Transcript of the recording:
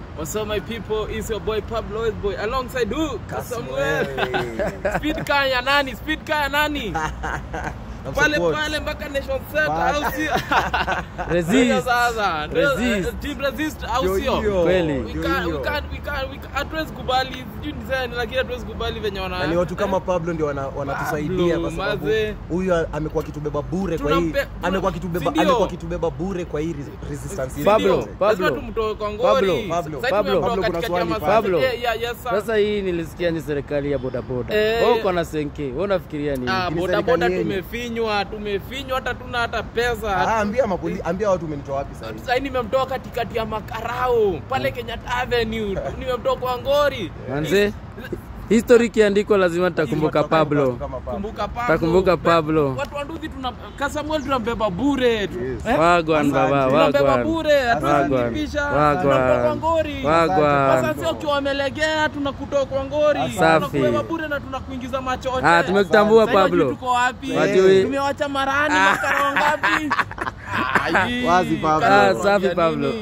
What's up, my people? It's your boy Pablo is boy alongside who? Samuel. Speed car ya nani? Speed car ya nani? Pale pale mpaka Nation Center au sio? Resist. Ndio Sasa Ndio, Resist. eh, team resist au Yo, sio? yo. Kweli. We can't- we can't- we can't- we can't- hatuwezi kubali sijui niseme lakini hatuwezi kubali venye wana na ni watu kama Pablo ndio wana- wanatusaidia Pablo, kwa sababu maze. huyu amekuwa akitubeba bure kwa hii Tunampe- tuna- amekuwa akitubeba si ndio? amekuwa akitubeba bure kwa hii res- resistance yetu Pablo, yote. Pablo. lazima tumtoe kwa ngori. Pablo, Pablo, Sasa Pablo. tumemtoa Pablo, kuna katikati ya swali masaa. Pablo. Yeah, yeah, yes, sir. Sasa hii nilisikia ni serikali ya bodaboda. Eh. Wewe uko na senke, wewe unafikiria nini? Ah, Lakini bodaboda serikali yenyu. tumefinywa tumefinywa hata tuna hata Ah, pesa ambia mapoli, ambia watu umenitoa wapi sasa hivi. sahii nimemtoa katikati ya makarao pale Kenyatta Avenue nimemtoa kwa ngori Manze, history ikiandikwa lazima tutakumbuka Watu kama Pablo. Pablo. kumbuka Pablo Takumbuka Pablo. watu wa Nduthi tuna Kasamuel tunambeba bure Yes. Eh? Wagwan baba, tunambeba wagwan. bure hatuwezi Wagwan. kuipisha Wagwan. tunamtoa kwa ngori Wagwan. sasa sio ukiwa wamelegea tunakutoa kwa ngori Safi. tunakubeba bure na tunakuingiza machote Ah, tumekutambua Sasa hajui Pablo. tuko wapi Wajui. tumewacha marani makara wangapi Ai, Wazi, Pablo. kana Ah, safi, kuambia Pablo. nini?